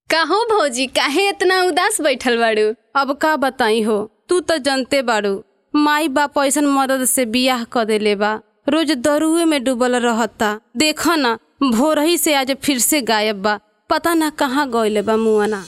काहो भौजी काहे इतना उदास बैठल बाड़ू अब का बताई हो तू तो जनते बाड़ू माई बाप ऐसन मदद से बियाह क देले बा रोज दरुए में डूबल रहता देखो ना भोरही से आज फिर से गायब बा पता ना कहाँ गइले बा मुआना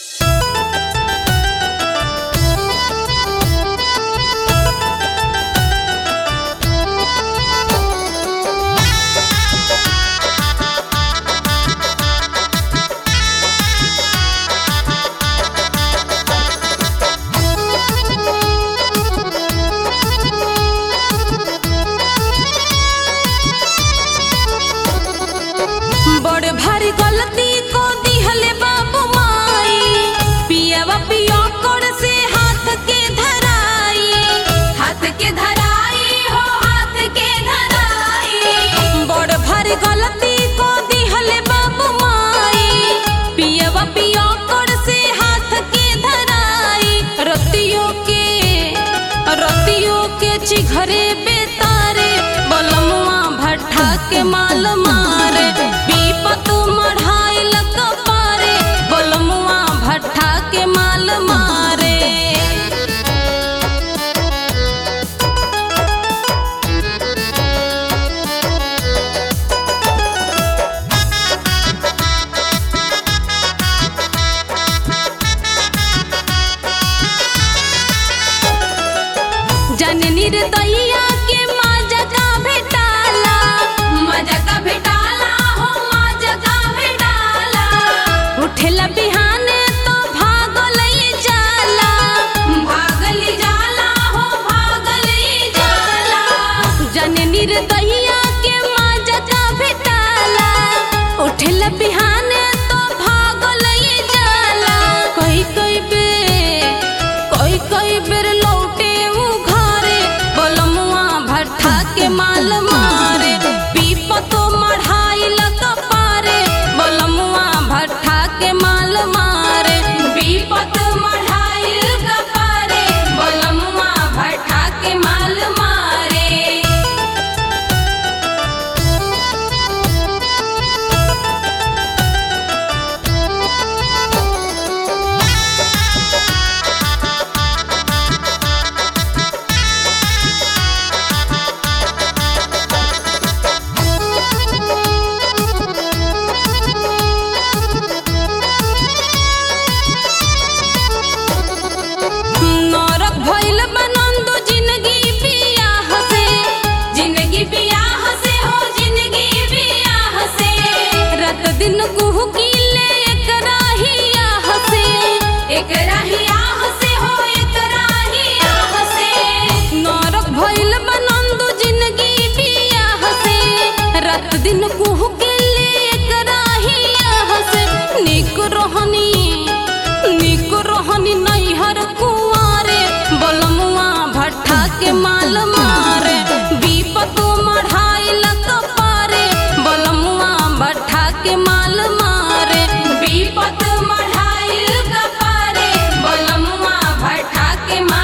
बड़े भारी गलती को दिहले बाबू माई पियावा पिया कर से हाथ के धराई हाथ के धराई हो हाथ के धराई बड़ भारी गलती को दिहले बाबू माई पियावा पिया कर से हाथ के धराई रतियों के रतियों के चिघरे बेतारे बलमुआ भट्ठा के माल मारे पीपत मढ़ाई पारे बलमुआ भट्ठा के माल मारे जननी रे दैया के माजा का भेटाला माजा का भेटाला हो माजा का भेटाला उठेला बिहाने तो भागल जाला भागल जाला हो भागल जाला जननी रे दैया के माजा का भेटाला उठेला बिहाने तो भागल जाला कई कई बेर कोई कोई बेर लौटे उ घरे बलमुआ भट्ठा के माल मारे पीपतो मढ़ाई पारे बलमुआ भट्ठा के माल मारे पीपत मढ़ाई पारे बलमुआ भट्ठा के माल मारे नरक भइल बनंदो जिंदगी बियाह से जिंदगी बियाह से हो जिंदगी बियाह से रात दिन कुहू कीले एकरा ही आह से एकरा ही आह से हो एकरा ही आह से नरक भइल बनंदो जिंदगी बियाह से रात दिन कुहू कीले एकरा ही आह से निक रहनी निक रहनी नैहर कुआरे बलमुआ भट्ठा के माल मारे बीपतो मढ़ाई पारे बलमुआ भट्ठा के माल मारे बीपत मढ़ाई पारे बलमुआ भट्ठा के माल